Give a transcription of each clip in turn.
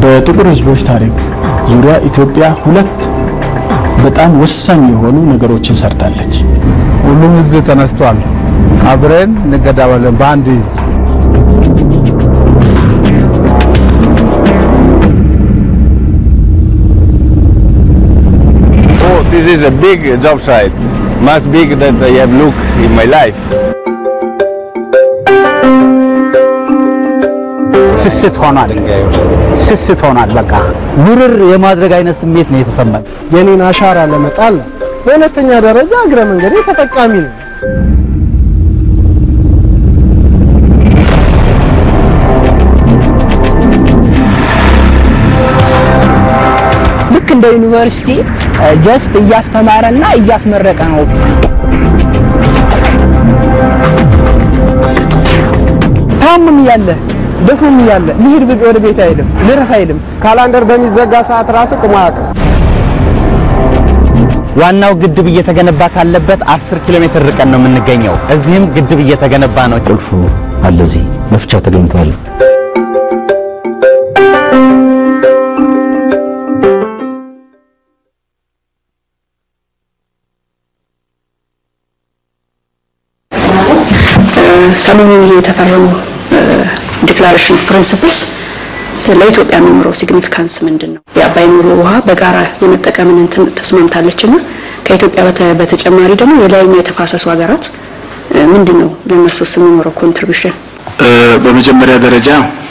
በጥቁር ሕዝቦች ታሪክ ዙሪያ ኢትዮጵያ ሁለት በጣም ወሳኝ የሆኑ ነገሮችን ሰርታለች። ሁሉም ህዝብ ተነስቷል። አብረን እንገዳባለን በአንድ ህዝብ። Oh, this is a big job site. Much big that I have looked in my life. ስስት ሆኗል። ስስት ሆኗል። በቃ ምርር የማድረግ አይነት ስሜት ነው የተሰማኝ። የኔን አሻራ ለመጣል ነው። በሁለተኛ ደረጃ እግረ መንገዴ ተጠቃሚ ነው። ልክ እንደ ዩኒቨርሲቲ ጀስት እያስተማረና እያስመረቀ ነው። ታሙም እያለ ደክሞም እያለ ልሂድ ብል ወደ ቤት አይልም፣ ልረፍ አይልም። ካላንደር በሚዘጋ ሰዓት ራሱ ቁሞ አያውቅም። ዋናው ግድብ እየተገነባ ካለበት 10 ኪሎ ሜትር ርቀን ነው የምንገኘው። እዚህም ግድብ እየተገነባ ነው። ቁልፉ አለ እዚህ መፍቻው ተገኝቷል። ሰሞኑን የተፈረሙ ዲክላሬሽን ፕሪንሲፕልስ ለኢትዮጵያ የሚኖረው ሲግኒፊካንስ ምንድን ነው? የአባይ ሙሉ ውሃ በጋራ የመጠቀምን እንትን ተስማምታለችና ከኢትዮጵያ በተ- በተጨማሪ ደግሞ የላይኛው የተፋሰሱ ሀገራት እ፣ ምንድን ነው ለእነሱስ የሚኖረው ኮንትሪቢሽን? በመጀመሪያ ደረጃ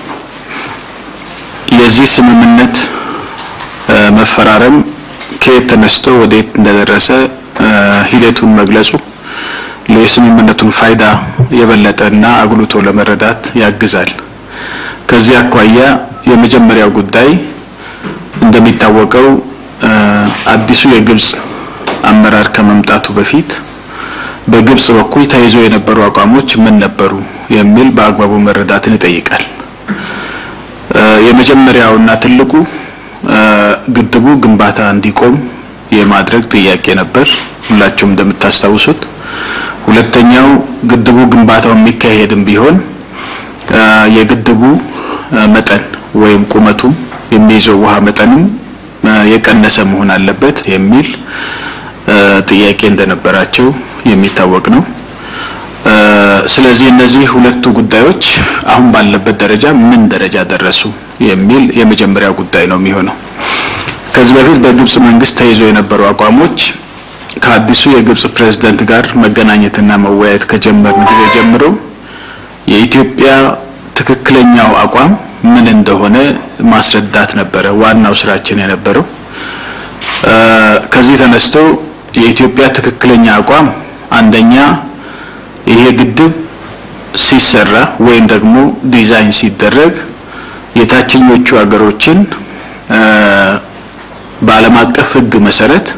የዚህ ስምምነት እ፣ መፈራረም ከየት ተነስቶ ወዴት እንደደረሰ እ፣ ሂደቱን መግለጹ የስምምነቱን ፋይዳ የበለጠና አጉልቶ ለመረዳት ያግዛል። ከዚህ አኳያ የመጀመሪያው ጉዳይ እንደሚታወቀው እ፣ አዲሱ የግብጽ አመራር ከመምጣቱ በፊት በግብጽ በኩል ተይዞ የነበሩ አቋሞች ምን ነበሩ የሚል በአግባቡ መረዳትን ይጠይቃል። እ፣ የመጀመሪያውና ትልቁ እ፣ ግድቡ ግንባታ እንዲቆም የማድረግ ጥያቄ ነበር፣ ሁላችሁም እንደምታስታውሱት። ሁለተኛው ግድቡ ግንባታው የሚካሄድም ቢሆን እ፣ የግድቡ እ፣ መጠን ወይም ቁመቱ የሚይዘው ውሃ መጠንም እ፣ የቀነሰ መሆን አለበት የሚል እ፣ ጥያቄ እንደነበራቸው የሚታወቅ ነው። እ፣ ስለዚህ እነዚህ ሁለቱ ጉዳዮች አሁን ባለበት ደረጃ ምን ደረጃ ደረሱ የሚል የመጀመሪያው ጉዳይ ነው የሚሆነው። ከዚህ በፊት በግብጽ መንግስት ተይዞ የነበሩ አቋሞች ከአዲሱ የግብጽ ፕሬዝዳንት ጋር መገናኘትና መወያየት ከጀመርን ጊዜ ጀምሮ የኢትዮጵያ ትክክለኛው አቋም ምን እንደሆነ ማስረዳት ነበረ ዋናው ስራችን የነበረው። እ፣ ከዚህ ተነስቶ የኢትዮጵያ ትክክለኛ አቋም አንደኛ ይሄ ግድብ ሲሰራ ወይም ደግሞ ዲዛይን ሲደረግ የታችኞቹ ሀገሮችን እ፣ በዓለም አቀፍ ሕግ መሰረት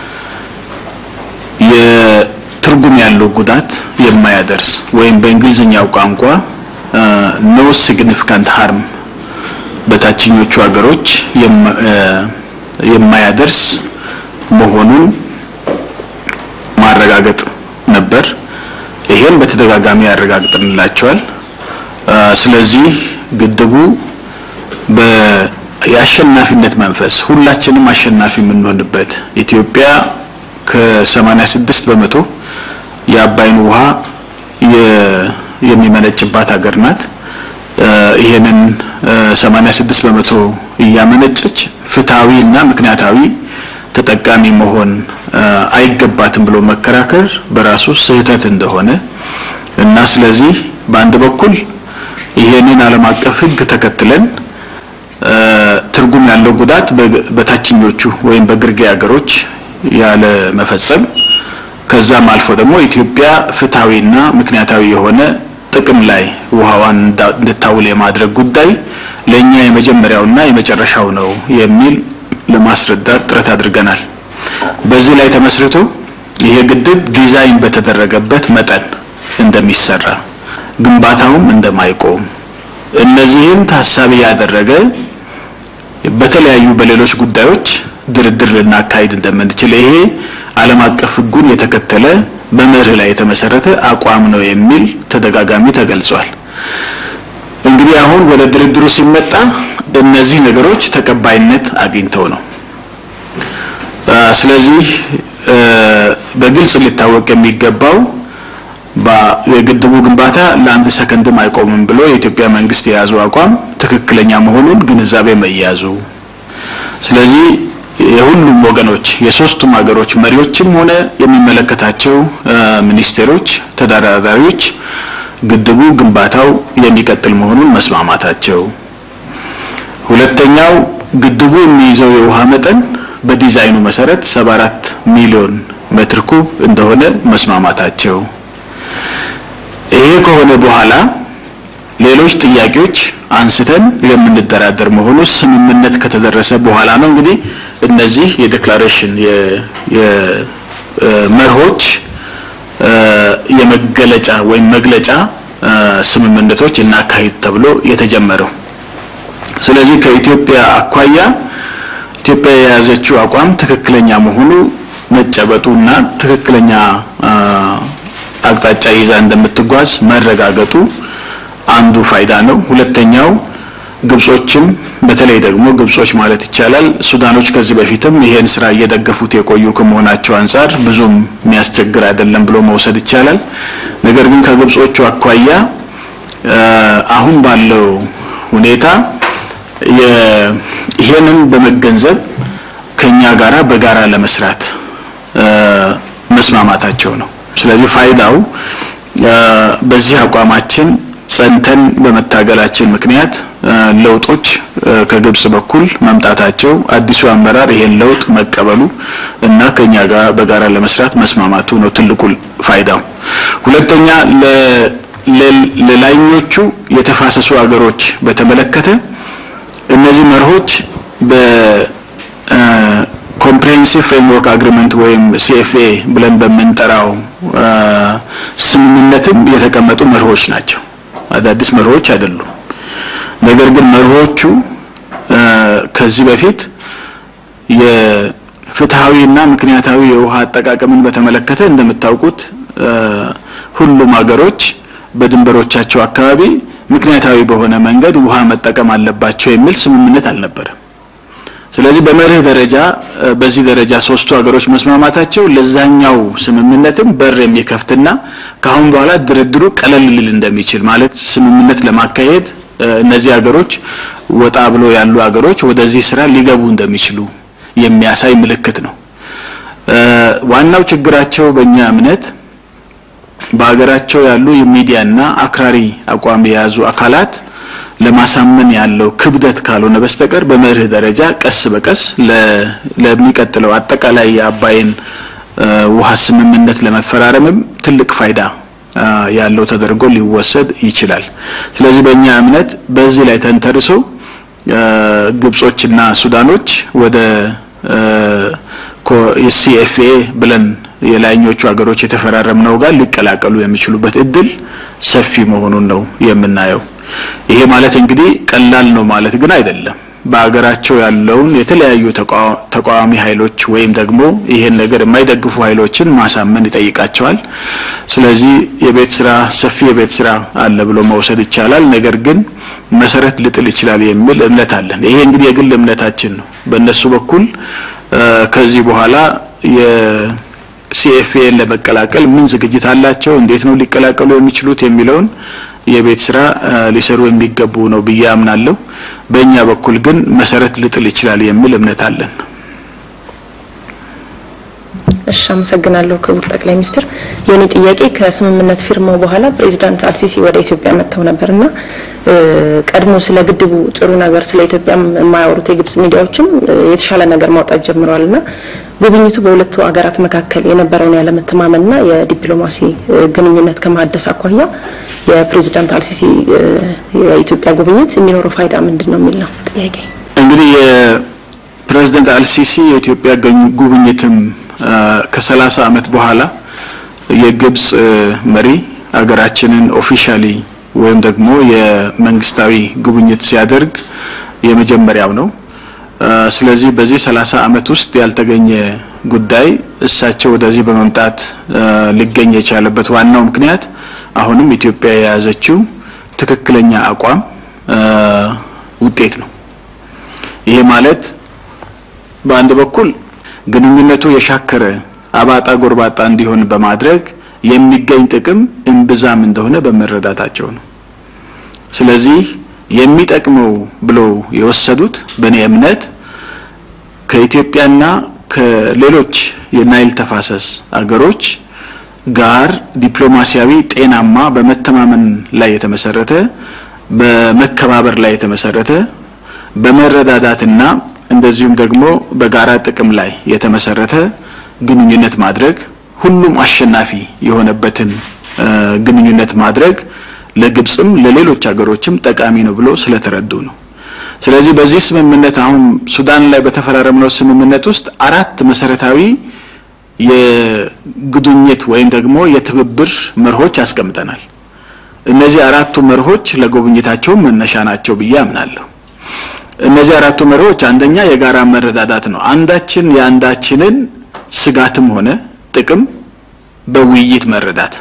የትርጉም ያለው ጉዳት የማያደርስ ወይም በእንግሊዝኛው ቋንቋ ኖ ሲግኒፊካንት ሃርም በታችኞቹ ሀገሮች የማ- እ፣ የማያደርስ መሆኑን ማረጋገጥ ነበር። ይሄን በተደጋጋሚ ያረጋግጥንላቸዋል። እ፣ ስለዚህ ግድቡ በ- የአሸናፊነት መንፈስ ሁላችንም አሸናፊ የምንሆንበት ኢትዮጵያ ከ86 በመቶ የአባይን ውሃ የ- የሚመነጭባት ሀገር ናት። እ፣ ይሄንን እ፣ 86 በመቶ እያመነጨች ፍትሃዊ እና ምክንያታዊ ተጠቃሚ መሆን እ፣ አይገባትም ብሎ መከራከር በራሱ ስህተት እንደሆነ እና ስለዚህ በአንድ በኩል ይሄንን ዓለም አቀፍ ሕግ ተከትለን እ፣ ትርጉም ያለው ጉዳት በግ- በታችኞቹ ወይም በግርጌ ሀገሮች ያለ መፈጸም ከዛም አልፎ ደግሞ ኢትዮጵያ ፍትሃዊና ምክንያታዊ የሆነ ጥቅም ላይ ውሃዋን እንዳ- እንድታውል የማድረግ ጉዳይ ለኛ የመጀመሪያውና የመጨረሻው ነው የሚል ለማስረዳት ጥረት አድርገናል። በዚህ ላይ ተመስርቶ ይሄ ግድብ ዲዛይን በተደረገበት መጠን እንደሚሰራ ግንባታውም እንደማይቆም እነዚህን ታሳቢ ያደረገ በተለያዩ በሌሎች ጉዳዮች ድርድር ልናካሂድ እንደምንችል ይሄ ዓለም አቀፍ ሕጉን የተከተለ በመርህ ላይ የተመሰረተ አቋም ነው የሚል ተደጋጋሚ ተገልጿል። እንግዲህ አሁን ወደ ድርድሩ ሲመጣ እነዚህ ነገሮች ተቀባይነት አግኝተው ነው። ስለዚህ በግልጽ ሊታወቅ የሚገባው የግድቡ ግንባታ ለአንድ ሰከንድም አይቆምም ብሎ የኢትዮጵያ መንግስት የያዙ አቋም ትክክለኛ መሆኑን ግንዛቤ መያዙ ስለዚህ የሁሉም ወገኖች የሶስቱም ሀገሮች መሪዎችም ሆነ የሚመለከታቸው ሚኒስቴሮች፣ ተደራዳሪዎች ግድቡ ግንባታው የሚቀጥል መሆኑን መስማማታቸው፣ ሁለተኛው ግድቡ የሚይዘው የውሃ መጠን በዲዛይኑ መሰረት 74 ሚሊዮን ሜትር ኩብ እንደሆነ መስማማታቸው። ይሄ ከሆነ በኋላ ሌሎች ጥያቄዎች አንስተን የምንደራደር መሆኑ ስምምነት ከተደረሰ በኋላ ነው እንግዲህ እነዚህ የዴክላሬሽን የመርሆች የመገለጫ ወይም መግለጫ ስምምነቶች እናካሂድ ተብሎ የተጀመረው። ስለዚህ ከኢትዮጵያ አኳያ ኢትዮጵያ የያዘችው አቋም ትክክለኛ መሆኑ መጨበጡና ትክክለኛ አቅጣጫ ይዛ እንደምትጓዝ መረጋገጡ አንዱ ፋይዳ ነው። ሁለተኛው ግብጾችም በተለይ ደግሞ ግብጾች ማለት ይቻላል ሱዳኖች ከዚህ በፊትም ይሄን ስራ እየደገፉት የቆዩ ከመሆናቸው አንጻር ብዙም የሚያስቸግር አይደለም ብሎ መውሰድ ይቻላል። ነገር ግን ከግብጾቹ አኳያ አሁን ባለው ሁኔታ ይሄንን በመገንዘብ ከኛ ጋራ በጋራ ለመስራት መስማማታቸው ነው። ስለዚህ ፋይዳው በዚህ አቋማችን ጸንተን በመታገላችን ምክንያት ለውጦች ከግብጽ በኩል መምጣታቸው አዲሱ አመራር ይሄን ለውጥ መቀበሉ እና ከኛ ጋር በጋራ ለመስራት መስማማቱ ነው ትልቁ ፋይዳው። ሁለተኛ ለላይኞቹ የተፋሰሱ ሀገሮች በተመለከተ እነዚህ መርሆች በኮምፕሬሄንሲቭ ፍሬምወርክ አግሪመንት ወይም ሲኤፍኤ ብለን በምንጠራው ስምምነትም የተቀመጡ መርሆች ናቸው። አዳዲስ መርሆች አይደሉም። ነገር ግን መርሆቹ ከዚህ በፊት የፍትሃዊና ምክንያታዊ የውሃ አጠቃቀምን በተመለከተ እንደምታውቁት ሁሉም ሀገሮች በድንበሮቻቸው አካባቢ ምክንያታዊ በሆነ መንገድ ውሃ መጠቀም አለባቸው የሚል ስምምነት አልነበረም። ስለዚህ በመርህ ደረጃ በዚህ ደረጃ ሶስቱ ሀገሮች መስማማታቸው ለዛኛው ስምምነትም በር የሚከፍትና ከአሁን በኋላ ድርድሩ ቀለል ሊል እንደሚችል ማለት ስምምነት ለማካሄድ እነዚህ ሀገሮች ወጣ ብሎ ያሉ ሀገሮች ወደዚህ ስራ ሊገቡ እንደሚችሉ የሚያሳይ ምልክት ነው። ዋናው ችግራቸው በእኛ እምነት በሀገራቸው ያሉ የሚዲያና አክራሪ አቋም የያዙ አካላት ለማሳመን ያለው ክብደት ካልሆነ በስተቀር በመርህ ደረጃ ቀስ በቀስ ለሚቀጥለው አጠቃላይ የአባይን ውሃ ስምምነት ለመፈራረምም ትልቅ ፋይዳ ያለው ተደርጎ ሊወሰድ ይችላል። ስለዚህ በእኛ እምነት በዚህ ላይ ተንተርሶ ግብጾችና ሱዳኖች ወደ ሲኤፍኤ ብለን የላይኞቹ ሀገሮች የተፈራረምነው ጋር ሊቀላቀሉ የሚችሉበት እድል ሰፊ መሆኑን ነው የምናየው። ይሄ ማለት እንግዲህ ቀላል ነው ማለት ግን አይደለም። በሀገራቸው ያለውን የተለያዩ ተቃዋሚ ኃይሎች ወይም ደግሞ ይሄን ነገር የማይደግፉ ኃይሎችን ማሳመን ይጠይቃቸዋል። ስለዚህ የቤት ስራ ሰፊ የቤት ስራ አለ ብሎ መውሰድ ይቻላል። ነገር ግን መሰረት ልጥል ይችላል የሚል እምነት አለን። ይሄ እንግዲህ የግል እምነታችን ነው። በእነሱ በኩል ከዚህ በኋላ የሲኤፍኤን ለመቀላቀል ምን ዝግጅት አላቸው፣ እንዴት ነው ሊቀላቀሉ የሚችሉት የሚለውን የቤት ስራ ሊሰሩ የሚገቡ ነው ብዬ አምናለሁ። በእኛ በኩል ግን መሰረት ልጥል ይችላል የሚል እምነት አለን። እሺ፣ አመሰግናለሁ ክቡር ጠቅላይ ሚኒስትር። የኔ ጥያቄ ከስምምነት ፊርማው በኋላ ፕሬዚዳንት አልሲሲ ወደ ኢትዮጵያ መጥተው ነበርና ቀድሞ ስለ ግድቡ ጥሩ ነገር ስለ ኢትዮጵያ የማያወሩት የግብጽ ሚዲያዎችም የተሻለ ነገር ማውጣት ጀምረዋልና ጉብኝቱ በሁለቱ ሀገራት መካከል የነበረውን ያለመተማመንና የዲፕሎማሲ ግንኙነት ከማደስ አኳያ የፕሬዚዳንት አልሲሲ የኢትዮጵያ ጉብኝት የሚኖረው ፋይዳ ምንድን ነው የሚል ነው ጥያቄ። እንግዲህ የፕሬዚዳንት አልሲሲ የኢትዮጵያ ጉብኝትም ከሰላሳ ዓመት በኋላ የግብጽ መሪ ሀገራችንን ኦፊሻሊ ወይም ደግሞ የመንግስታዊ ጉብኝት ሲያደርግ የመጀመሪያው ነው። ስለዚህ በዚህ ሰላሳ ዓመት ውስጥ ያልተገኘ ጉዳይ እሳቸው ወደዚህ በመምጣት ሊገኝ የቻለበት ዋናው ምክንያት አሁንም ኢትዮጵያ የያዘችው ትክክለኛ አቋም ውጤት ነው። ይሄ ማለት በአንድ በኩል ግንኙነቱ የሻከረ አባጣ ጎርባጣ እንዲሆን በማድረግ የሚገኝ ጥቅም እምብዛም እንደሆነ በመረዳታቸው ነው። ስለዚህ የሚጠቅመው ብለው የወሰዱት በእኔ እምነት ከኢትዮጵያና ከሌሎች የናይል ተፋሰስ አገሮች ጋር ዲፕሎማሲያዊ ጤናማ በመተማመን ላይ የተመሰረተ በመከባበር ላይ የተመሰረተ በመረዳዳትና እንደዚሁም ደግሞ በጋራ ጥቅም ላይ የተመሰረተ ግንኙነት ማድረግ ሁሉም አሸናፊ የሆነበትን ግንኙነት ማድረግ ለግብጽም ለሌሎች ሀገሮችም ጠቃሚ ነው ብሎ ስለተረዱ ነው። ስለዚህ በዚህ ስምምነት አሁን ሱዳን ላይ በተፈራረምነው ስምምነት ውስጥ አራት መሰረታዊ የግንኙነት ወይም ደግሞ የትብብር መርሆች አስቀምጠናል። እነዚህ አራቱ መርሆች ለጉብኝታቸው መነሻ ናቸው ብዬ አምናለሁ። እነዚህ አራቱ መርሆች አንደኛ የጋራ መረዳዳት ነው። አንዳችን የአንዳችንን ስጋትም ሆነ ጥቅም በውይይት መረዳት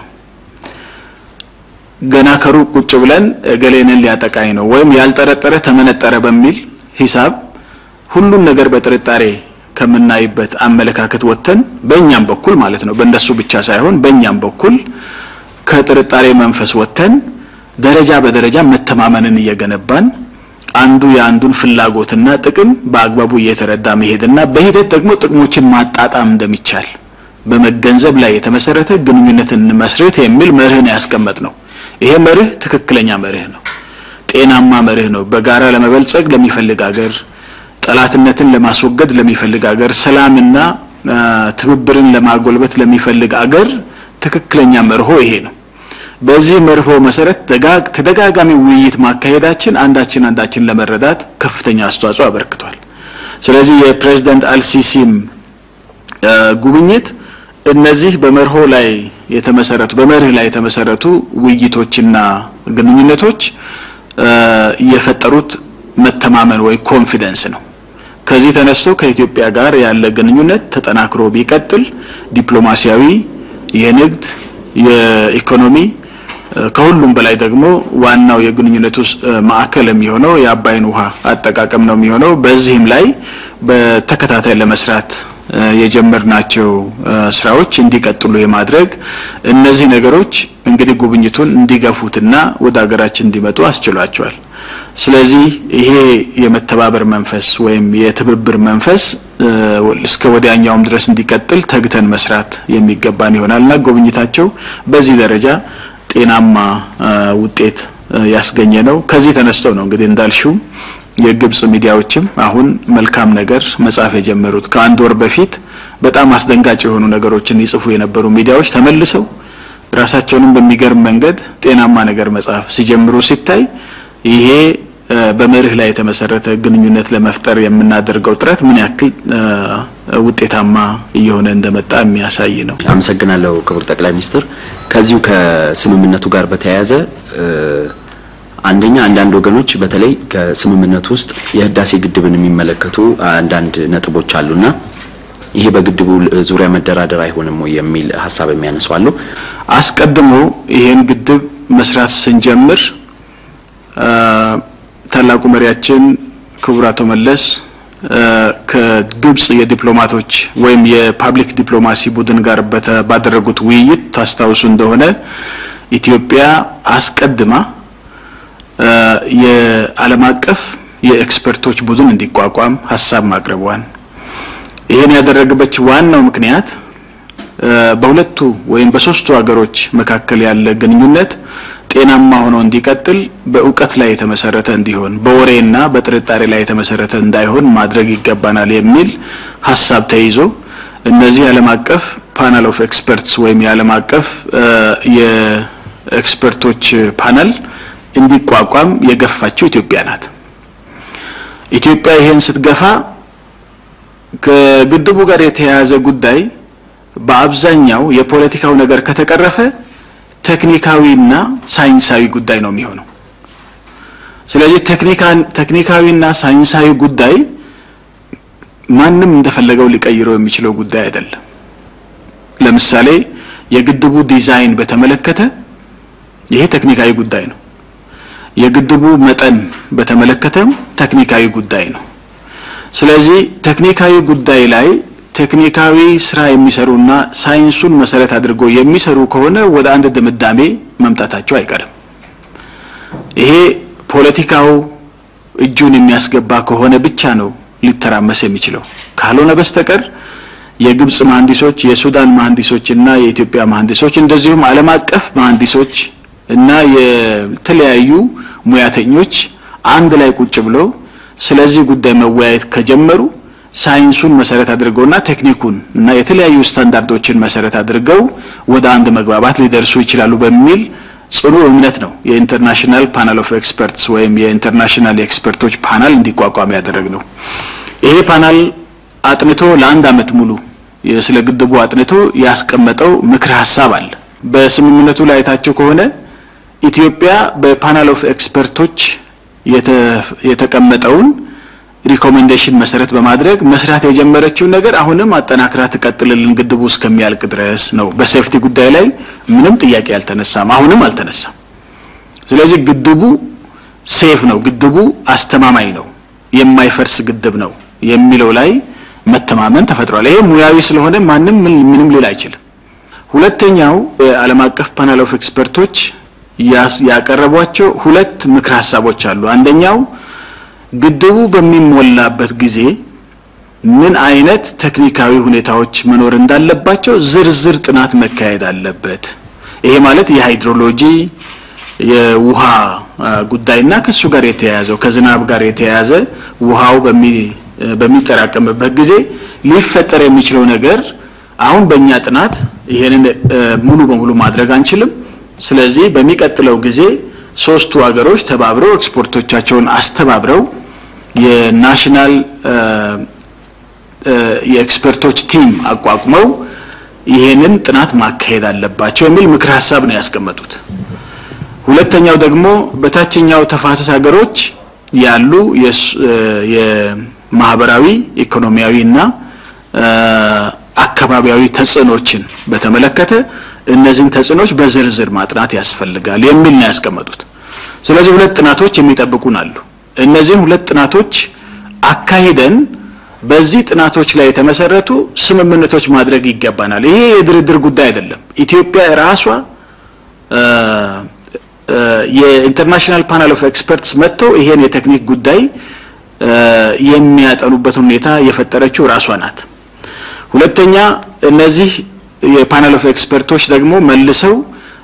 ገና ከሩቅ ቁጭ ብለን እገሌንን ሊያጠቃኝ ነው ወይም ያልጠረጠረ ተመነጠረ በሚል ሂሳብ ሁሉን ነገር በጥርጣሬ ከምናይበት አመለካከት ወጥተን በእኛም በኩል ማለት ነው በእነሱ ብቻ ሳይሆን በእኛም በኩል ከጥርጣሬ መንፈስ ወጥተን ደረጃ በደረጃ መተማመንን እየገነባን አንዱ የአንዱን ፍላጎትና ጥቅም በአግባቡ እየተረዳ መሄድና በሂደት ደግሞ ጥቅሞችን ማጣጣም እንደሚቻል በመገንዘብ ላይ የተመሰረተ ግንኙነትን መስረት የሚል መርህ ነው ያስቀመጥ ነው። ይሄ መርህ ትክክለኛ መርህ ነው። ጤናማ መርህ ነው። በጋራ ለመበልጸግ ለሚፈልግ ሀገር፣ ጠላትነትን ለማስወገድ ለሚፈልግ ሀገር፣ ሰላምና ትብብርን ለማጎልበት ለሚፈልግ አገር ትክክለኛ መርሆ ይሄ ነው። በዚህ መርሆ መሰረት ተደጋጋሚ ውይይት ማካሄዳችን አንዳችን አንዳችን ለመረዳት ከፍተኛ አስተዋጽኦ አበርክቷል። ስለዚህ የፕሬዝዳንት አልሲሲም ጉብኝት እነዚህ በመርሆ ላይ የተመሰረቱ በመርህ ላይ የተመሰረቱ ውይይቶችና ግንኙነቶች የፈጠሩት መተማመን ወይ ኮንፊደንስ ነው። ከዚህ ተነስቶ ከኢትዮጵያ ጋር ያለ ግንኙነት ተጠናክሮ ቢቀጥል ዲፕሎማሲያዊ፣ የንግድ፣ የኢኮኖሚ ከሁሉም በላይ ደግሞ ዋናው የግንኙነቱ ማዕከል የሚሆነው የአባይን ውሃ አጠቃቀም ነው የሚሆነው። በዚህም ላይ በተከታታይ ለመስራት የጀመርናቸው ስራዎች እንዲቀጥሉ የማድረግ እነዚህ ነገሮች እንግዲህ ጉብኝቱን እንዲገፉትና ወደ ሀገራችን እንዲመጡ አስችሏቸዋል። ስለዚህ ይሄ የመተባበር መንፈስ ወይም የትብብር መንፈስ እስከ ወዲያኛውም ድረስ እንዲቀጥል ተግተን መስራት የሚገባን ይሆናልና ጉብኝታቸው በዚህ ደረጃ ጤናማ ውጤት ያስገኘ ነው። ከዚህ ተነስተው ነው እንግዲህ እንዳልሽው የግብጽ ሚዲያዎችም አሁን መልካም ነገር መጻፍ የጀመሩት ከአንድ ወር በፊት በጣም አስደንጋጭ የሆኑ ነገሮችን ይጽፉ የነበሩ ሚዲያዎች ተመልሰው ራሳቸውንም በሚገርም መንገድ ጤናማ ነገር መጻፍ ሲጀምሩ ሲታይ ይሄ በመርህ ላይ የተመሰረተ ግንኙነት ለመፍጠር የምናደርገው ጥረት ምን ያክል ውጤታማ እየሆነ እንደመጣ የሚያሳይ ነው። አመሰግናለሁ ክቡር ጠቅላይ ሚኒስትር። ከዚሁ ከስምምነቱ ጋር በተያያዘ አንደኛ አንዳንድ ወገኖች በተለይ ከስምምነቱ ውስጥ የህዳሴ ግድብን የሚመለከቱ አንዳንድ ነጥቦች አሉና ይሄ በግድቡ ዙሪያ መደራደር አይሆንም ወይ የሚል ሀሳብ የሚያነሱ አሉ። አስቀድሞ ይሄን ግድብ መስራት ስንጀምር ታላቁ መሪያችን ክቡር አቶ መለስ ከግብጽ የዲፕሎማቶች ወይም የፓብሊክ ዲፕሎማሲ ቡድን ጋር ባደረጉት ውይይት ታስታውሱ እንደሆነ ኢትዮጵያ አስቀድማ የዓለም አቀፍ የኤክስፐርቶች ቡድን እንዲቋቋም ሀሳብ ማቅረቧን ይህን ያደረገበት ዋናው ምክንያት በሁለቱ ወይም በሶስቱ ሀገሮች መካከል ያለ ግንኙነት ጤናማ ሆኖ እንዲቀጥል በእውቀት ላይ የተመሰረተ እንዲሆን በወሬና በጥርጣሬ ላይ የተመሰረተ እንዳይሆን ማድረግ ይገባናል የሚል ሀሳብ ተይዞ እነዚህ የዓለም አቀፍ ፓናል ኦፍ ኤክስፐርትስ ወይም የዓለም አቀፍ የኤክስፐርቶች ፓነል እንዲቋቋም የገፋችው ኢትዮጵያ ናት። ኢትዮጵያ ይሄን ስትገፋ ከግድቡ ጋር የተያያዘ ጉዳይ በአብዛኛው የፖለቲካው ነገር ከተቀረፈ ቴክኒካዊና ሳይንሳዊ ጉዳይ ነው የሚሆነው። ስለዚህ ቴክኒካዊና ሳይንሳዊ ጉዳይ ማንም እንደፈለገው ሊቀይረው የሚችለው ጉዳይ አይደለም። ለምሳሌ የግድቡ ዲዛይን በተመለከተ ይሄ ቴክኒካዊ ጉዳይ ነው። የግድቡ መጠን በተመለከተም ቴክኒካዊ ጉዳይ ነው። ስለዚህ ቴክኒካዊ ጉዳይ ላይ ቴክኒካዊ ስራ የሚሰሩና ሳይንሱን መሰረት አድርጎ የሚሰሩ ከሆነ ወደ አንድ ድምዳሜ መምጣታቸው አይቀርም። ይሄ ፖለቲካው እጁን የሚያስገባ ከሆነ ብቻ ነው ሊተራመስ የሚችለው። ካልሆነ በስተቀር የግብጽ መሐንዲሶች፣ የሱዳን መሐንዲሶች እና የኢትዮጵያ መሐንዲሶች እንደዚሁም ዓለም አቀፍ መሐንዲሶች እና የተለያዩ ሙያተኞች አንድ ላይ ቁጭ ብለው ስለዚህ ጉዳይ መወያየት ከጀመሩ ሳይንሱን መሰረት አድርገውና ቴክኒኩን እና የተለያዩ ስታንዳርዶችን መሰረት አድርገው ወደ አንድ መግባባት ሊደርሱ ይችላሉ በሚል ጽኑ እምነት ነው የኢንተርናሽናል ፓናል ኦፍ ኤክስፐርትስ ወይም የኢንተርናሽናል የኤክስፐርቶች ፓናል እንዲቋቋም ያደረግነው። ይሄ ፓናል አጥንቶ ለአንድ አመት ሙሉ ስለ ግድቡ አጥንቶ ያስቀመጠው ምክር ሀሳብ አለ። በስምምነቱ ላይ አይታችሁ ከሆነ ኢትዮጵያ በፓናል ኦፍ ኤክስፐርቶች የተቀመጠውን ሪኮሜንዴሽን መሰረት በማድረግ መስራት የጀመረችውን ነገር አሁንም አጠናክራ ትቀጥልልን ግድቡ እስከሚያልቅ ድረስ ነው። በሴፍቲ ጉዳይ ላይ ምንም ጥያቄ አልተነሳም፣ አሁንም አልተነሳም። ስለዚህ ግድቡ ሴፍ ነው፣ ግድቡ አስተማማኝ ነው፣ የማይፈርስ ግድብ ነው የሚለው ላይ መተማመን ተፈጥሯል። ይሄ ሙያዊ ስለሆነ ማንም ምንም ሊል አይችልም። ሁለተኛው የዓለም አቀፍ ፓናል ኦፍ ኤክስፐርቶች ያቀረቧቸው ሁለት ምክር ሀሳቦች አሉ። አንደኛው ግድቡ በሚሞላበት ጊዜ ምን አይነት ቴክኒካዊ ሁኔታዎች መኖር እንዳለባቸው ዝርዝር ጥናት መካሄድ አለበት። ይሄ ማለት የሃይድሮሎጂ የውሃ ጉዳይና ከሱ ጋር የተያያዘው ከዝናብ ጋር የተያያዘ ውሃው በሚ በሚጠራቀምበት ጊዜ ሊፈጠር የሚችለው ነገር አሁን በእኛ ጥናት ይሄንን ሙሉ በሙሉ ማድረግ አንችልም። ስለዚህ በሚቀጥለው ጊዜ ሶስቱ ሀገሮች ተባብረው ኤክስፖርቶቻቸውን አስተባብረው የናሽናል የኤክስፐርቶች ቲም አቋቁመው ይሄንን ጥናት ማካሄድ አለባቸው የሚል ምክር ሀሳብ ነው ያስቀመጡት። ሁለተኛው ደግሞ በታችኛው ተፋሰስ ሀገሮች ያሉ የማህበራዊ ኢኮኖሚያዊ እና አካባቢያዊ ተጽዕኖችን በተመለከተ እነዚህን ተጽዕኖች በዝርዝር ማጥናት ያስፈልጋል የሚል ነው ያስቀመጡት። ስለዚህ ሁለት ጥናቶች የሚጠብቁን አሉ። እነዚህን ሁለት ጥናቶች አካሂደን በዚህ ጥናቶች ላይ የተመሰረቱ ስምምነቶች ማድረግ ይገባናል። ይሄ የድርድር ጉዳይ አይደለም። ኢትዮጵያ ራሷ የኢንተርናሽናል ፓናል ኦፍ ኤክስፐርትስ መጥተው ይሄን የቴክኒክ ጉዳይ የሚያጠኑበትን ሁኔታ የፈጠረችው ራሷ ናት። ሁለተኛ እነዚህ የፓናል ኦፍ ኤክስፐርቶች ደግሞ መልሰው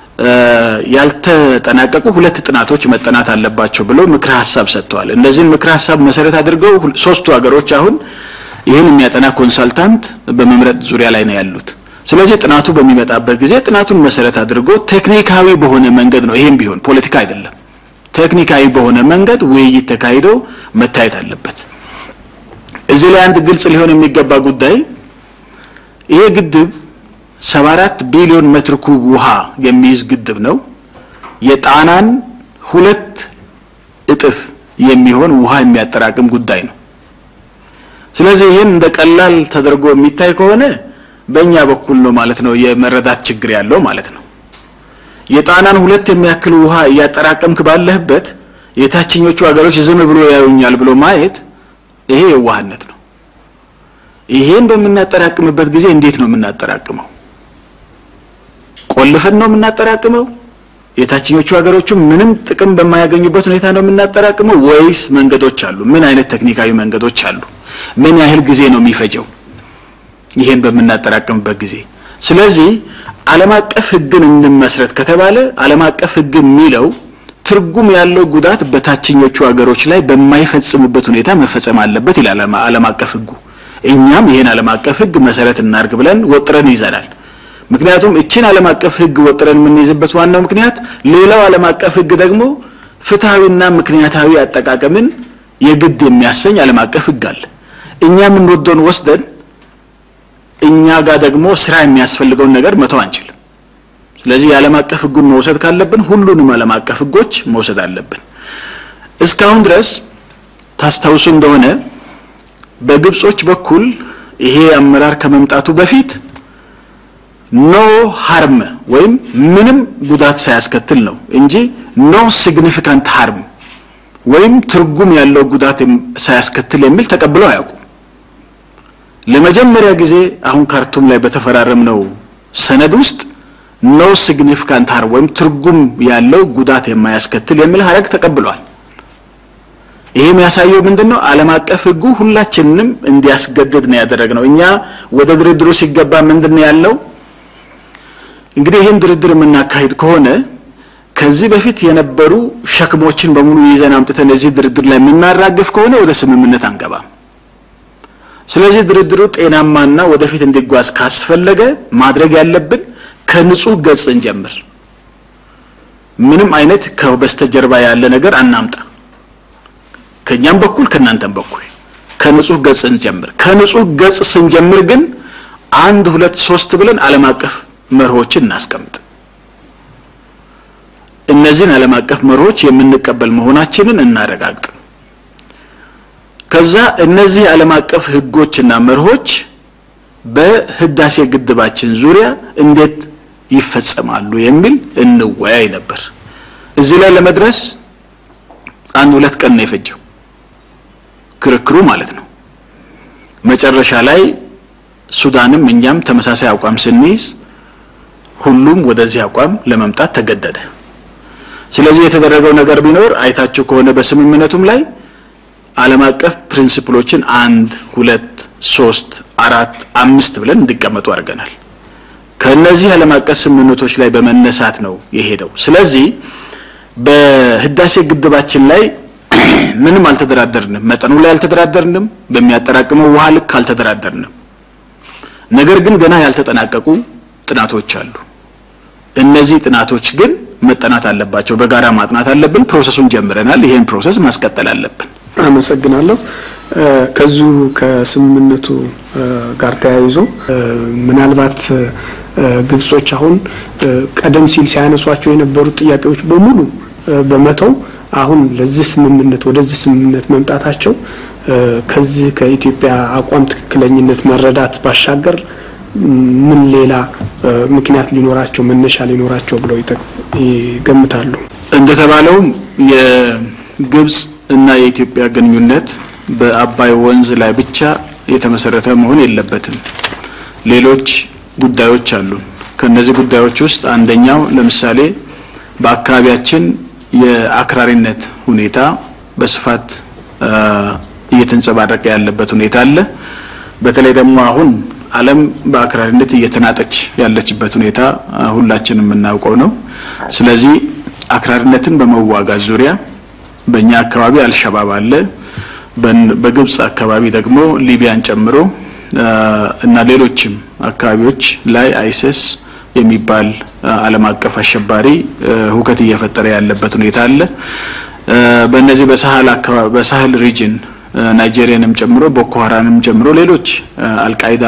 ያልተጠናቀቁ ሁለት ጥናቶች መጠናት አለባቸው ብለው ምክረ ሀሳብ ሰጥተዋል። እነዚህን ምክረ ሀሳብ መሰረት አድርገው ሶስቱ ሀገሮች አሁን ይህን የሚያጠና ኮንሳልታንት በመምረጥ ዙሪያ ላይ ነው ያሉት። ስለዚህ ጥናቱ በሚመጣበት ጊዜ ጥናቱን መሰረት አድርጎ ቴክኒካዊ በሆነ መንገድ ነው ይሄም ቢሆን ፖለቲካ አይደለም። ቴክኒካዊ በሆነ መንገድ ውይይት ተካሂዶ መታየት አለበት። እዚህ ላይ አንድ ግልጽ ሊሆን የሚገባ ጉዳይ ይሄ ግድብ 74 ቢሊዮን ሜትር ኩብ ውሃ የሚይዝ ግድብ ነው። የጣናን ሁለት እጥፍ የሚሆን ውሃ የሚያጠራቅም ጉዳይ ነው። ስለዚህ ይህን እንደ ቀላል ተደርጎ የሚታይ ከሆነ በእኛ በኩል ነው ማለት ነው የመረዳት ችግር ያለው ማለት ነው። የጣናን ሁለት የሚያክል ውሃ እያጠራቀምክ ባለህበት የታችኞቹ ሀገሮች ዝም ብሎ ያዩኛል ብሎ ማየት ይሄ የዋህነት ነው። ይሄን በምናጠራቅምበት ጊዜ እንዴት ነው የምናጠራቅመው? ቆልፈን ነው የምናጠራቅመው? የታችኞቹ ሀገሮቹ ምንም ጥቅም በማያገኙበት ሁኔታ ነው የምናጠራቅመው ወይስ መንገዶች አሉ? ምን አይነት ቴክኒካዊ መንገዶች አሉ? ምን ያህል ጊዜ ነው የሚፈጀው? ይሄን በምናጠራቅምበት ጊዜ ስለዚህ ዓለም አቀፍ ሕግን እንመስረት ከተባለ ዓለም አቀፍ ሕግ የሚለው ትርጉም ያለው ጉዳት በታችኞቹ ሀገሮች ላይ በማይፈጽምበት ሁኔታ መፈጸም አለበት ይላል ዓለም አቀፍ ሕጉ። እኛም ይሄን ዓለም አቀፍ ሕግ መሰረት እናርግ ብለን ወጥረን ይዘናል። ምክንያቱም እችን ዓለም አቀፍ ሕግ ወጥረን የምንይዝበት ዋናው ምክንያት ሌላው ዓለም አቀፍ ሕግ ደግሞ ፍትሐዊና ምክንያታዊ አጠቃቀምን የግድ የሚያሰኝ ዓለም አቀፍ ሕግ አለ። እኛ የምንወደውን ወስደን እኛ ጋር ደግሞ ስራ የሚያስፈልገውን ነገር መተው አንችልም። ስለዚህ የዓለም አቀፍ ሕጉን መውሰድ ካለብን ሁሉንም ዓለም አቀፍ ሕጎች መውሰድ አለብን። እስካሁን ድረስ ታስታውሱ እንደሆነ በግብጾች በኩል ይሄ አመራር ከመምጣቱ በፊት ኖ ሃርም ወይም ምንም ጉዳት ሳያስከትል ነው እንጂ ኖ ሲግኒፊካንት ሃርም ወይም ትርጉም ያለው ጉዳት ሳያስከትል የሚል ተቀብለው አያውቁም። ለመጀመሪያ ጊዜ አሁን ካርቱም ላይ በተፈራረምነው ሰነድ ውስጥ ኖ ሲግኒፊካንት ሃርም ወይም ትርጉም ያለው ጉዳት የማያስከትል የሚል ሀረግ ተቀብሏል። ይሄ የሚያሳየው ምንድነው? ዓለም አቀፍ ሕጉ ሁላችንንም እንዲያስገድድ ነው ያደረግነው። እኛ ወደ ድርድሩ ሲገባ ምንድነው ያለው? እንግዲህ ይህን ድርድር የምናካሂድ ከሆነ ከዚህ በፊት የነበሩ ሸክሞችን በሙሉ ይዘን አምጥተን እዚህ ድርድር ላይ የምናራግፍ ከሆነ ወደ ስምምነት አንገባም። ስለዚህ ድርድሩ ጤናማና ወደፊት እንዲጓዝ ካስፈለገ ማድረግ ያለብን ከንጹህ ገጽ እንጀምር። ምንም አይነት ከበስተጀርባ ያለ ነገር አናምጣ። ከኛም በኩል ከናንተም በኩል ከንጹህ ገጽ እንጀምር። ከንጹህ ገጽ ስንጀምር ግን አንድ ሁለት ሶስት ብለን ዓለም አቀፍ መርሆችን እናስቀምጥ። እነዚህን ዓለም አቀፍ መርሆች የምንቀበል መሆናችንን እናረጋግጥ። ከዛ እነዚህ ዓለም አቀፍ ህጎችና መርሆች በህዳሴ ግድባችን ዙሪያ እንዴት ይፈጸማሉ የሚል እንወያይ ነበር። እዚህ ላይ ለመድረስ አንድ ሁለት ቀን ነው የፈጀው ክርክሩ ማለት ነው። መጨረሻ ላይ ሱዳንም እኛም ተመሳሳይ አቋም ስንይዝ ሁሉም ወደዚህ አቋም ለመምጣት ተገደደ። ስለዚህ የተደረገው ነገር ቢኖር አይታችሁ ከሆነ በስምምነቱም ላይ ዓለም አቀፍ ፕሪንሲፕሎችን አንድ ሁለት ሶስት አራት አምስት ብለን እንዲቀመጡ አድርገናል። ከነዚህ ዓለም አቀፍ ስምምነቶች ላይ በመነሳት ነው የሄደው። ስለዚህ በህዳሴ ግድባችን ላይ ምንም አልተደራደርንም። መጠኑ ላይ አልተደራደርንም። በሚያጠራቅመው ውሃ ልክ አልተደራደርንም። ነገር ግን ገና ያልተጠናቀቁ ጥናቶች አሉ። እነዚህ ጥናቶች ግን መጠናት አለባቸው። በጋራ ማጥናት አለብን። ፕሮሰሱን ጀምረናል። ይሄን ፕሮሰስ ማስቀጠል አለብን። አመሰግናለሁ። ከዚሁ ከስምምነቱ ጋር ተያይዞ ምናልባት ግብጾች አሁን ቀደም ሲል ሲያነሷቸው የነበሩት ጥያቄዎች በሙሉ በመተው አሁን ለዚህ ስምምነት ወደዚህ ስምምነት መምጣታቸው ከዚህ ከኢትዮጵያ አቋም ትክክለኝነት መረዳት ባሻገር ምን ሌላ ምክንያት ሊኖራቸው መነሻ ሊኖራቸው ብለው ይገምታሉ? እንደተባለውም የግብጽ እና የኢትዮጵያ ግንኙነት በአባይ ወንዝ ላይ ብቻ የተመሰረተ መሆን የለበትም። ሌሎች ጉዳዮች አሉ። ከነዚህ ጉዳዮች ውስጥ አንደኛው ለምሳሌ በአካባቢያችን የአክራሪነት ሁኔታ በስፋት እየተንጸባረቀ ያለበት ሁኔታ አለ። በተለይ ደግሞ አሁን ዓለም በአክራሪነት እየተናጠች ያለችበት ሁኔታ ሁላችንም የምናውቀው ነው። ስለዚህ አክራሪነትን በመዋጋት ዙሪያ በእኛ አካባቢ አልሸባብ አለ። በግብጽ አካባቢ ደግሞ ሊቢያን ጨምሮ እና ሌሎችም አካባቢዎች ላይ አይሲስ የሚባል ዓለም አቀፍ አሸባሪ ሁከት እየፈጠረ ያለበት ሁኔታ አለ። በእነዚህ በሳህል አካባቢ በሳህል ሪጅን ናይጄሪያንም ጨምሮ ቦኮ ሀራምንም ጨምሮ ሌሎች አልቃይዳ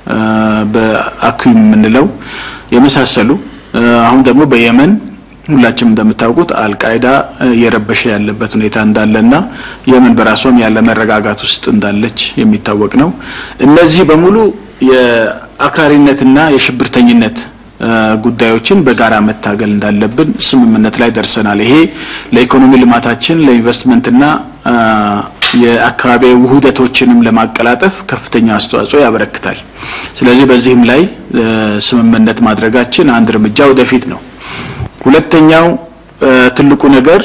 በአኩም የምንለው የመሳሰሉ አሁን ደግሞ በየመን ሁላችንም እንደምታውቁት አልቃይዳ እየረበሸ ያለበት ሁኔታ እንዳለና የመን በራሷም ያለ መረጋጋት ውስጥ እንዳለች የሚታወቅ ነው። እነዚህ በሙሉ የአክራሪነትና የሽብርተኝነት ጉዳዮችን በጋራ መታገል እንዳለብን ስምምነት ላይ ደርሰናል። ይሄ ለኢኮኖሚ ልማታችን ለኢንቨስትመንትና የአካባቢ ውህደቶችንም ለማቀላጠፍ ከፍተኛ አስተዋጽኦ ያበረክታል። ስለዚህ በዚህም ላይ ስምምነት ማድረጋችን አንድ እርምጃ ወደፊት ነው። ሁለተኛው ትልቁ ነገር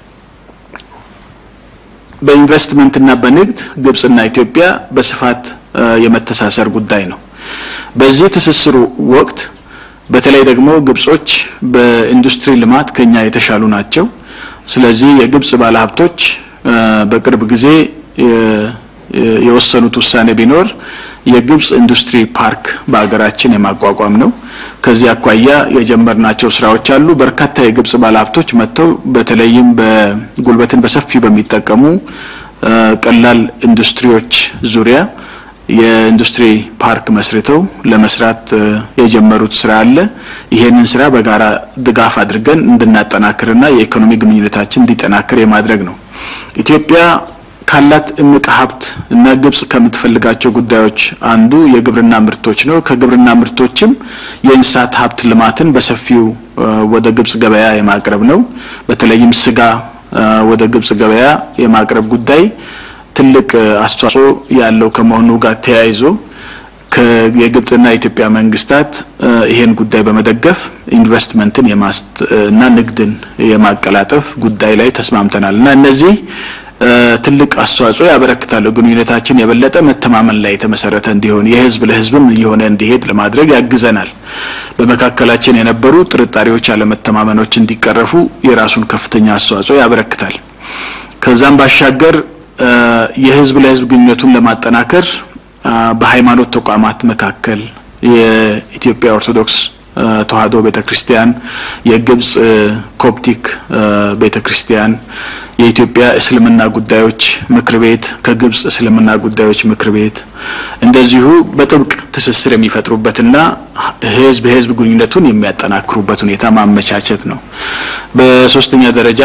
በኢንቨስትመንትና በንግድ ግብጽና ኢትዮጵያ በስፋት የመተሳሰር ጉዳይ ነው። በዚህ ትስስሩ ወቅት በተለይ ደግሞ ግብጾች በኢንዱስትሪ ልማት ከኛ የተሻሉ ናቸው። ስለዚህ የግብጽ ባለሀብቶች በቅርብ ጊዜ የወሰኑት ውሳኔ ቢኖር የግብጽ ኢንዱስትሪ ፓርክ በሀገራችን የማቋቋም ነው። ከዚህ አኳያ የጀመርናቸው ስራዎች አሉ። በርካታ የግብጽ ባለሀብቶች መጥተው በተለይም በጉልበትን በሰፊው በሚጠቀሙ ቀላል ኢንዱስትሪዎች ዙሪያ የኢንዱስትሪ ፓርክ መስርተው ለመስራት የጀመሩት ስራ አለ። ይሄንን ስራ በጋራ ድጋፍ አድርገን እንድናጠናክርና የኢኮኖሚ ግንኙነታችን እንዲጠናክር የማድረግ ነው። ኢትዮጵያ ካላት እምቅ ሀብት እና ግብጽ ከምትፈልጋቸው ጉዳዮች አንዱ የግብርና ምርቶች ነው። ከግብርና ምርቶችም የእንስሳት ሀብት ልማትን በሰፊው ወደ ግብጽ ገበያ የማቅረብ ነው። በተለይም ስጋ ወደ ግብጽ ገበያ የማቅረብ ጉዳይ ትልቅ አስተዋጽኦ ያለው ከመሆኑ ጋር ተያይዞ የግብጽና የኢትዮጵያ መንግስታት ይሄን ጉዳይ በመደገፍ ኢንቨስትመንትን የማስት እና ንግድን የማቀላጠፍ ጉዳይ ላይ ተስማምተናል እና እነዚህ ትልቅ አስተዋጽኦ ያበረክታሉ። ግንኙነታችን የበለጠ መተማመን ላይ የተመሰረተ እንዲሆን የህዝብ ለህዝብም እየሆነ እንዲሄድ ለማድረግ ያግዘናል። በመካከላችን የነበሩ ጥርጣሬዎች፣ አለመተማመኖች እንዲቀረፉ የራሱን ከፍተኛ አስተዋጽኦ ያበረክታል። ከዛም ባሻገር የህዝብ ለህዝብ ግንኙነቱን ለማጠናከር በሃይማኖት ተቋማት መካከል የኢትዮጵያ ኦርቶዶክስ ተዋህዶ ቤተክርስቲያን፣ የግብጽ ኮፕቲክ ቤተክርስቲያን፣ የኢትዮጵያ እስልምና ጉዳዮች ምክር ቤት ከግብጽ እስልምና ጉዳዮች ምክር ቤት እንደዚሁ በጥብቅ ትስስር የሚፈጥሩበትና ህዝብ በህዝብ ግንኙነቱን የሚያጠናክሩበት ሁኔታ ማመቻቸት ነው። በሶስተኛ ደረጃ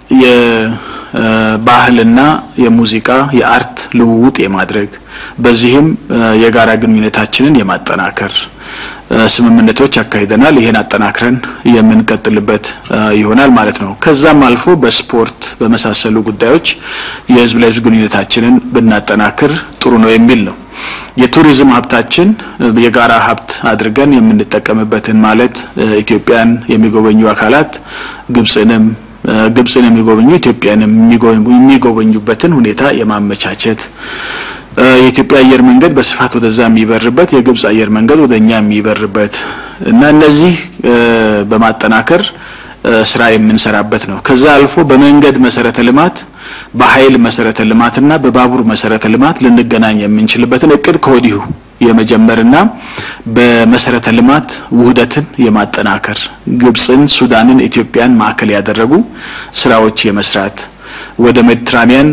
የባህልና የሙዚቃ የአርት ልውውጥ የማድረግ በዚህም የጋራ ግንኙነታችንን የማጠናከር ስምምነቶች አካሂደናል። ይሄን አጠናክረን የምንቀጥልበት ይሆናል ማለት ነው። ከዛም አልፎ በስፖርት በመሳሰሉ ጉዳዮች የህዝብ ለህዝብ ግንኙነታችንን ብናጠናክር ጥሩ ነው የሚል ነው። የቱሪዝም ሀብታችን የጋራ ሀብት አድርገን የምንጠቀምበትን ማለት ኢትዮጵያን የሚጎበኙ አካላት ግብጽንም ግብጽን የሚጎበኙ ኢትዮጵያንም የሚጎበኙበትን ሁኔታ የማመቻቸት የኢትዮጵያ አየር መንገድ በስፋት ወደዛ የሚበርበት የግብጽ አየር መንገድ ወደኛ የሚበርበት እና እነዚህ በማጠናከር ስራ የምንሰራበት ነው። ከዛ አልፎ በመንገድ መሰረተ ልማት፣ በኃይል መሰረተ ልማትና በባቡር መሰረተ ልማት ልንገናኝ የምንችልበትን እቅድ ከወዲሁ የመጀመርና በመሰረተ ልማት ውህደትን የማጠናከር ግብጽን፣ ሱዳንን፣ ኢትዮጵያን ማዕከል ያደረጉ ስራዎች የመስራት ወደ ሜዲትራኒያን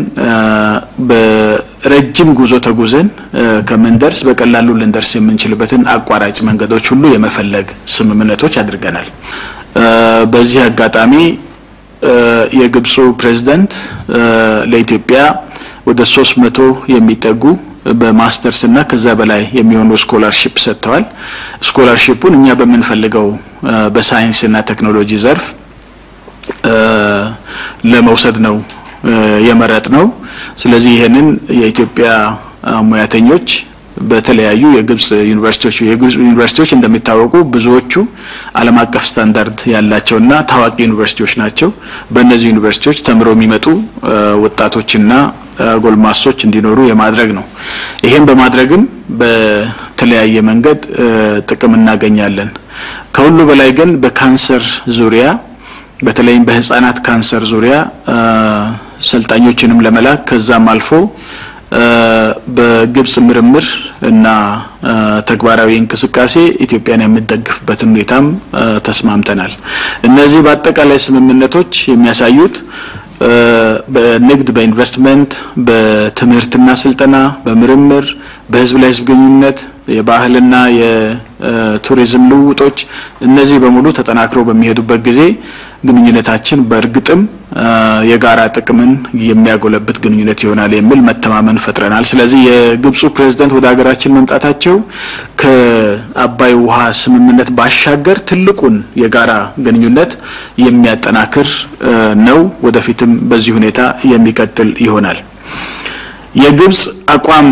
በረጅም ጉዞ ተጉዘን ከምንደርስ በቀላሉ ልንደርስ የምንችልበትን አቋራጭ መንገዶች ሁሉ የመፈለግ ስምምነቶች አድርገናል። በዚህ አጋጣሚ የግብፁ ፕሬዝዳንት ለኢትዮጵያ ወደ ሶስት መቶ የሚጠጉ በማስተርስ እና ከዛ በላይ የሚሆኑ ስኮላርሺፕ ሰጥተዋል። ስኮላርሺፑን እኛ በምንፈልገው በሳይንስ እና ቴክኖሎጂ ዘርፍ ለመውሰድ ነው የመረጥ ነው። ስለዚህ ይሄንን የኢትዮጵያ ሙያተኞች በተለያዩ የግብጽ ዩኒቨርሲቲዎች የግብጽ ዩኒቨርሲቲዎች እንደሚታወቁ ብዙዎቹ ዓለም አቀፍ ስታንዳርድ ያላቸውና ታዋቂ ዩኒቨርሲቲዎች ናቸው። በእነዚህ ዩኒቨርሲቲዎች ተምረው የሚመጡ ወጣቶችና ጎልማሶች እንዲኖሩ የማድረግ ነው። ይሄን በማድረግም በተለያየ መንገድ ጥቅም እናገኛለን። ከሁሉ በላይ ግን በካንሰር ዙሪያ በተለይም በህፃናት ካንሰር ዙሪያ ሰልጣኞችንም ለመላክ ከዛም አልፎ በግብጽ ምርምር እና ተግባራዊ እንቅስቃሴ ኢትዮጵያን የምትደግፍበትን ሁኔታም ተስማምተናል። እነዚህ በአጠቃላይ ስምምነቶች የሚያሳዩት በንግድ፣ በኢንቨስትመንት፣ በትምህርትና ስልጠና፣ በምርምር፣ በህዝብ ለህዝብ ግንኙነት፣ የባህልና የቱሪዝም ልውውጦች እነዚህ በሙሉ ተጠናክረው በሚሄዱበት ጊዜ ግንኙነታችን በእርግጥም የጋራ ጥቅምን የሚያጎለብት ግንኙነት ይሆናል የሚል መተማመን ፈጥረናል። ስለዚህ የግብፁ ፕሬዝዳንት ወደ ሀገራችን መምጣታቸው ከአባይ ውሃ ስምምነት ባሻገር ትልቁን የጋራ ግንኙነት የሚያጠናክር ነው። ወደፊትም በዚህ ሁኔታ የሚቀጥል ይሆናል። የግብፅ አቋም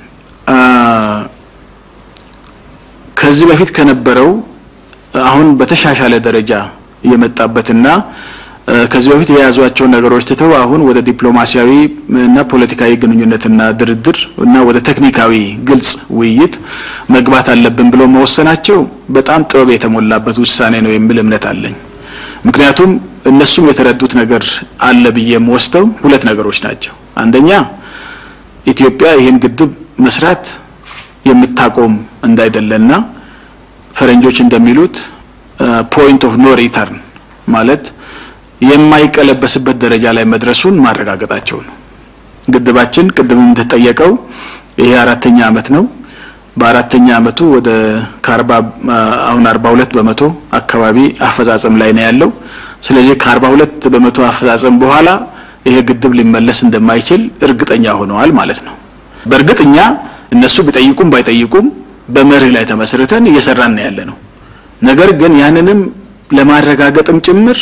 ከዚህ በፊት ከነበረው አሁን በተሻሻለ ደረጃ የመጣበትና ከዚህ በፊት የያዟቸውን ነገሮች ትተው አሁን ወደ ዲፕሎማሲያዊ እና ፖለቲካዊ ግንኙነትና ድርድር እና ወደ ቴክኒካዊ ግልጽ ውይይት መግባት አለብን ብሎ መወሰናቸው በጣም ጥበብ የተሞላበት ውሳኔ ነው የሚል እምነት አለኝ። ምክንያቱም እነሱም የተረዱት ነገር አለ ብዬ የምወስደው ሁለት ነገሮች ናቸው። አንደኛ ኢትዮጵያ ይህን ግድብ መስራት የምታቆም እንዳይደለና ፈረንጆች እንደሚሉት ፖይንት ኦፍ ኖ ሪተርን ማለት የማይቀለበስበት ደረጃ ላይ መድረሱን ማረጋገጣቸው ነው። ግድባችን ቅድምም እንደተጠየቀው ይሄ አራተኛ አመት ነው። በአራተኛ አመቱ ወደ ከአርባ አሁን አርባ ሁለት በመቶ አካባቢ አፈጻጸም ላይ ነው ያለው። ስለዚህ ከአርባ ሁለት በመቶ አፈጻጸም በኋላ ይሄ ግድብ ሊመለስ እንደማይችል እርግጠኛ ሆነዋል ማለት ነው። በእርግጥ እኛ እነሱ ቢጠይቁም ባይጠይቁም በመርህ ላይ ተመስርተን እየሰራን ነው ያለ ነው። ነገር ግን ያንንም ለማረጋገጥም ጭምር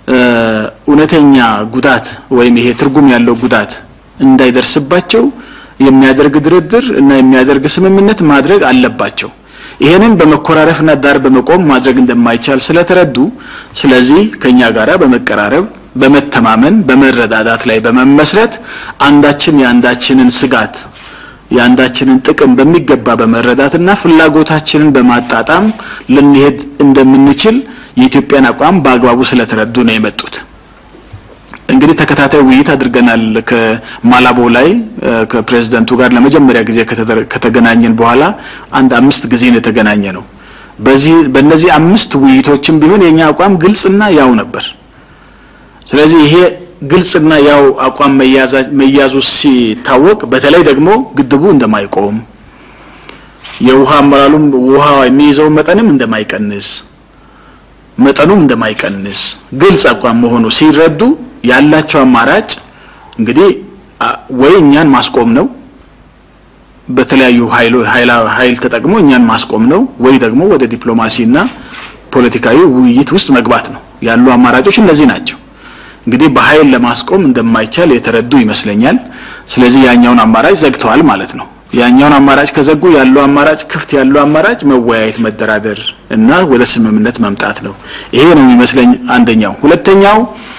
እውነተኛ ጉዳት ወይም ይሄ ትርጉም ያለው ጉዳት እንዳይደርስባቸው የሚያደርግ ድርድር እና የሚያደርግ ስምምነት ማድረግ አለባቸው። ይሄንን በመኮራረፍና ዳር በመቆም ማድረግ እንደማይቻል ስለተረዱ ስለዚህ ከኛ ጋራ በመቀራረብ በመተማመን በመረዳዳት ላይ በመመስረት አንዳችን የአንዳችንን ስጋት የአንዳችንን ጥቅም በሚገባ በመረዳትና ፍላጎታችንን በማጣጣም ልንሄድ እንደምንችል የኢትዮጵያን አቋም በአግባቡ ስለተረዱ ነው የመጡት። እንግዲህ ተከታታይ ውይይት አድርገናል። ከማላቦ ላይ ከፕሬዝደንቱ ጋር ለመጀመሪያ ጊዜ ከተገናኘን በኋላ አንድ አምስት ጊዜ ነው የተገናኘ ነው። በዚህ በእነዚህ አምስት ውይይቶችም ቢሆን የኛ አቋም ግልጽና ያው ነበር። ስለዚህ ይሄ ግልጽና ያው አቋም መያዙ ሲታወቅ በተለይ ደግሞ ግድቡ እንደማይቆም የውሃ አመራሉም ውሃ የሚይዘው መጠንም እንደማይቀንስ መጠኑም እንደማይቀንስ ግልጽ አቋም መሆኑ ሲረዱ ያላቸው አማራጭ እንግዲህ ወይ እኛን ማስቆም ነው፣ በተለያዩ ኃይሎ ኃይል ተጠቅሞ እኛን ማስቆም ነው፣ ወይ ደግሞ ወደ ዲፕሎማሲና ፖለቲካዊ ውይይት ውስጥ መግባት ነው። ያሉ አማራጮች እነዚህ ናቸው። እንግዲህ በኃይል ለማስቆም እንደማይቻል የተረዱ ይመስለኛል። ስለዚህ ያኛውን አማራጭ ዘግተዋል ማለት ነው። ያኛውን አማራጭ ከዘጉ ያለው አማራጭ ክፍት ያለው አማራጭ መወያየት፣ መደራደር እና ወደ ስምምነት መምጣት ነው። ይሄ ነው የሚመስለኝ አንደኛው። ሁለተኛው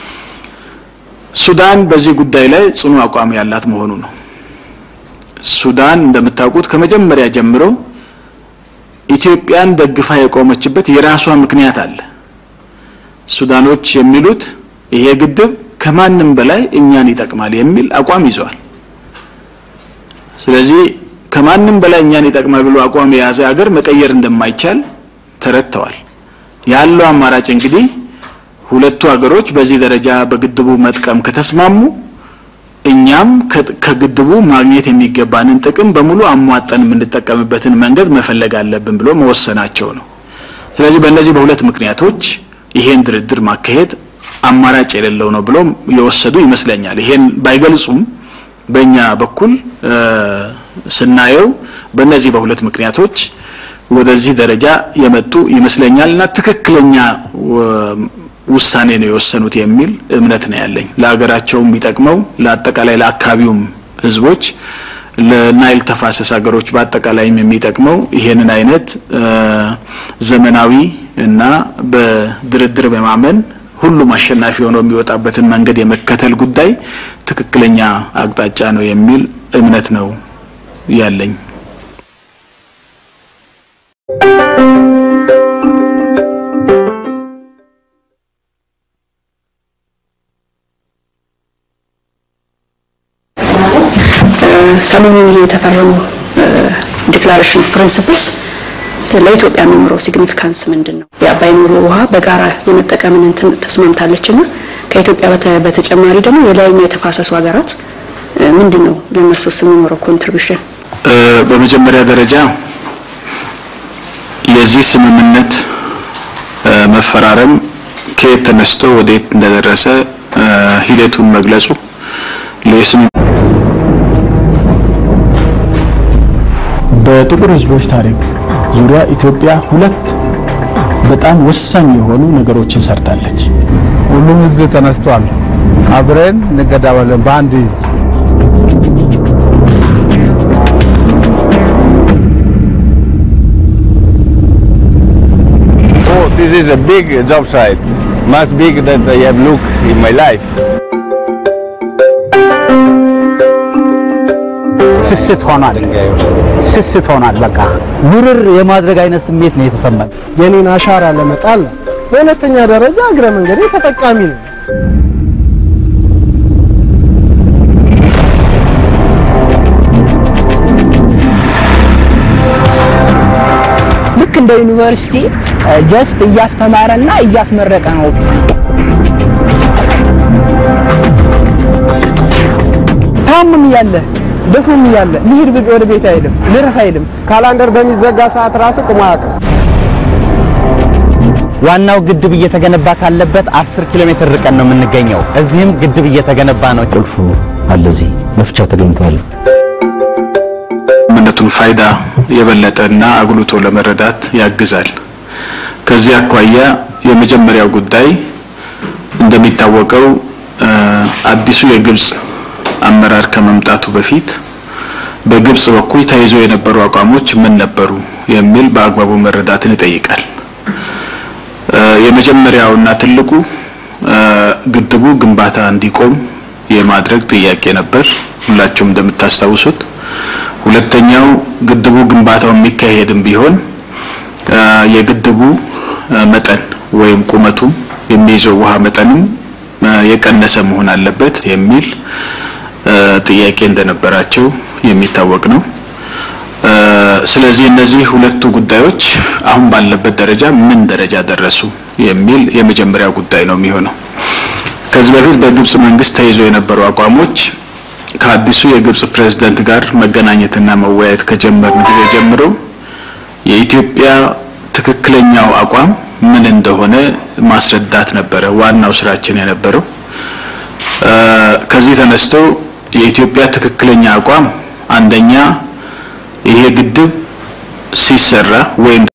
ሱዳን በዚህ ጉዳይ ላይ ጽኑ አቋም ያላት መሆኑ ነው። ሱዳን እንደምታውቁት ከመጀመሪያ ጀምሮ ኢትዮጵያን ደግፋ የቆመችበት የራሷ ምክንያት አለ። ሱዳኖች የሚሉት ይሄ ግድብ ከማንም በላይ እኛን ይጠቅማል የሚል አቋም ይዘዋል። ስለዚህ ከማንም በላይ እኛን ይጠቅማል ብሎ አቋም የያዘ ሀገር መቀየር እንደማይቻል ተረድተዋል። ያለው አማራጭ እንግዲህ ሁለቱ ሀገሮች በዚህ ደረጃ በግድቡ መጥቀም ከተስማሙ እኛም ከግድቡ ማግኘት የሚገባንን ጥቅም በሙሉ አሟጠን የምንጠቀምበትን መንገድ መፈለግ አለብን ብሎ መወሰናቸው ነው። ስለዚህ በእነዚህ በሁለት ምክንያቶች ይሄን ድርድር ማካሄድ አማራጭ የሌለው ነው ብሎ የወሰዱ ይመስለኛል። ይሄን ባይገልጹም በእኛ በኩል ስናየው በእነዚህ በሁለት ምክንያቶች ወደዚህ ደረጃ የመጡ ይመስለኛል እና ትክክለኛ ውሳኔ ነው የወሰኑት የሚል እምነት ነው ያለኝ። ለሀገራቸው የሚጠቅመው ለአጠቃላይ ለአካባቢውም ህዝቦች ለናይል ተፋሰስ ሀገሮች በአጠቃላይም የሚጠቅመው ይሄንን አይነት ዘመናዊ እና በድርድር በማመን ሁሉም አሸናፊ ሆኖ የሚወጣበትን መንገድ የመከተል ጉዳይ ትክክለኛ አቅጣጫ ነው የሚል እምነት ነው ያለኝ። ሰሞኑን የተፈረሙ ዲክላሬሽን ፕሪንሲፕልስ ለኢትዮጵያ የሚኖረው ሲግኒፊካንስ ምንድን ነው? የአባይ ሙሉ ውሃ በጋራ የመጠቀምን እንትን ተስማምታለችና ከኢትዮጵያ በተጨማሪ ደግሞ የላይኛው የተፋሰሱ ሀገራት ምንድን ነው ለእነሱስ የሚኖረው ኮንትሪቢሽን? በመጀመሪያ ደረጃ የዚህ ስምምነት መፈራረም ከየት ተነስቶ ወዴት እንደደረሰ ሂደቱን መግለጹ ለስም በጥቁር ህዝቦች ታሪክ ዙሪያ ኢትዮጵያ ሁለት በጣም ወሳኝ የሆኑ ነገሮችን ሰርታለች። ሁሉም ህዝብ ተነስቷል። አብረን እንገዳባለን በአንድ ህዝብ Oh, this is a big job site. Much big that I have looked in my life. ስስት ሆኗል። ድንጋዩ ስስት ሆኗል። በቃ ውርር የማድረግ አይነት ስሜት ነው የተሰማኝ። የኔን አሻራ ለመጣል ነው። በሁለተኛ ደረጃ እግረ መንገዴ ተጠቃሚ ነው። ልክ እንደ ዩኒቨርሲቲ ጀስት እያስተማረና እያስመረቀ ነው። ታምም እያለ ደክሞም እያለ ልሂድ ብል ወደ ቤት አይልም፣ ልረፍ አይልም። ካላንደር በሚዘጋ ሰዓት ራሱ ቁሞ አያውቅም። ዋናው ግድብ እየተገነባ ካለበት 10 ኪሎ ሜትር ርቀን ነው የምንገኘው። እዚህም ግድብ እየተገነባ ነው። ቁልፉ አለ እዚህ መፍቻው ተገኝቷል። ምነቱን ፋይዳ የበለጠና አጉልቶ ለመረዳት ያግዛል። ከዚህ አኳያ የመጀመሪያው ጉዳይ እንደሚታወቀው አዲሱ የግብጽ አመራር ከመምጣቱ በፊት በግብጽ በኩል ተይዞ የነበሩ አቋሞች ምን ነበሩ የሚል በአግባቡ መረዳትን ይጠይቃል። የመጀመሪያውና ትልቁ ግድቡ ግንባታ እንዲቆም የማድረግ ጥያቄ ነበር፣ ሁላችሁም እንደምታስታውሱት። ሁለተኛው ግድቡ ግንባታው የሚካሄድም ቢሆን የግድቡ መጠን ወይም ቁመቱ የሚይዘው ውሃ መጠንም የቀነሰ መሆን አለበት የሚል ጥያቄ እንደነበራቸው የሚታወቅ ነው። ስለዚህ እነዚህ ሁለቱ ጉዳዮች አሁን ባለበት ደረጃ ምን ደረጃ ደረሱ የሚል የመጀመሪያው ጉዳይ ነው የሚሆነው። ከዚህ በፊት በግብጽ መንግስት ተይዞ የነበሩ አቋሞች ከአዲሱ የግብጽ ፕሬዝዳንት ጋር መገናኘትና መወያየት ከጀመርን ጊዜ ጀምሮ የኢትዮጵያ ትክክለኛው አቋም ምን እንደሆነ ማስረዳት ነበረ ዋናው ስራችን የነበረው። ከዚህ ተነስቶ የኢትዮጵያ ትክክለኛ አቋም አንደኛ ይሄ ግድብ ሲሰራ ወይም